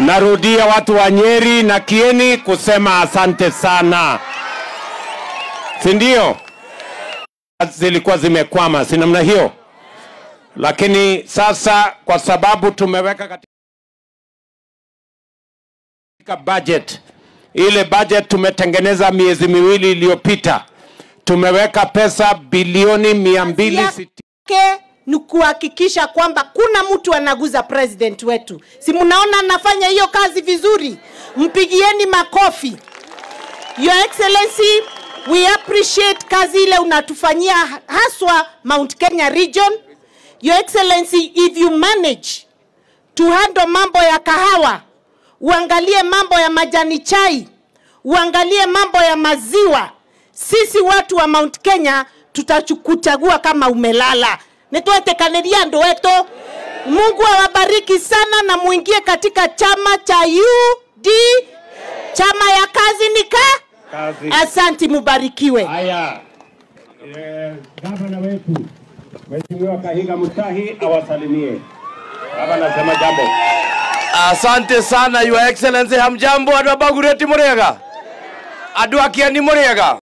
Narudia watu wa Nyeri na Kieni kusema asante sana, si ndio? Zilikuwa zimekwama, si namna hiyo, lakini sasa kwa sababu tumeweka katika budget ile budget tumetengeneza miezi miwili iliyopita, tumeweka pesa bilioni mia mbili sitini yake ni kuhakikisha kwamba kuna mtu anaguza president wetu. Si mnaona anafanya hiyo kazi vizuri? Mpigieni makofi. Your Excellency, we appreciate kazi ile unatufanyia haswa Mount Kenya region. Your Excellency, if you manage to handle mambo ya kahawa, uangalie mambo ya majani chai, uangalie mambo ya maziwa, sisi watu wa Mount Kenya tutakuchagua kama umelala. Nitwetekaniria andu wetu. Mungu awabariki sana na muingie katika chama cha UD, chama ya kazi nika. kazi. Asanti, mubarikiwe. Haya, eh, gavana wetu Mheshimiwa Kahiga Mutahi awasalimie. Baba nasema jambo. asante sana your excellency hamjambo andå a mbagurä ti må rä ega andå a kieni må rä ega